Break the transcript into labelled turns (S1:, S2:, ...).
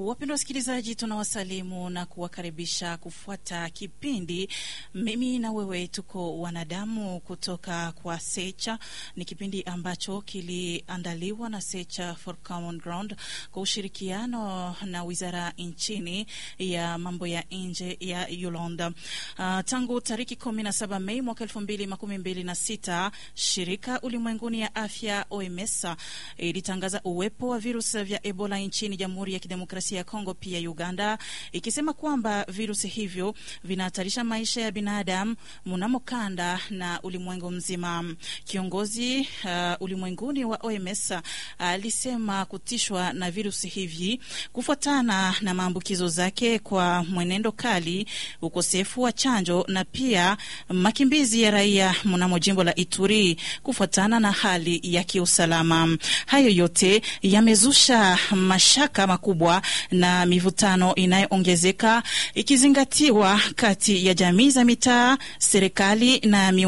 S1: Wapendwa wasikilizaji, tunawasalimu na kuwakaribisha kufuata kipindi mimi na wewe tuko wanadamu kutoka kwa Secha. Ni kipindi ambacho kiliandaliwa na Secha for Common Ground kwa ushirikiano na wizara nchini ya mambo ya nje ya Yolanda. Uh, tangu tariki kumi na saba Mei mwaka elfu mbili makumi mbili na sita shirika ulimwenguni ya afya OMS ilitangaza uwepo wa virusi vya Ebola nchini Jamhuri ya Kidemokrasia ya Kongo pia Uganda, ikisema kwamba virusi hivyo vinahatarisha maisha ya binadamu mnamo kanda na ulimwengu mzima. Kiongozi uh, ulimwenguni wa OMS alisema uh, kutishwa na virusi hivi kufuatana na maambukizo zake kwa mwenendo kali, ukosefu wa chanjo na pia makimbizi ya raia mnamo jimbo la Ituri kufuatana na hali ya kiusalama. Hayo yote yamezusha mashaka makubwa na mivutano inayoongezeka ikizingatiwa kati ya jamii za mitaa, serikali na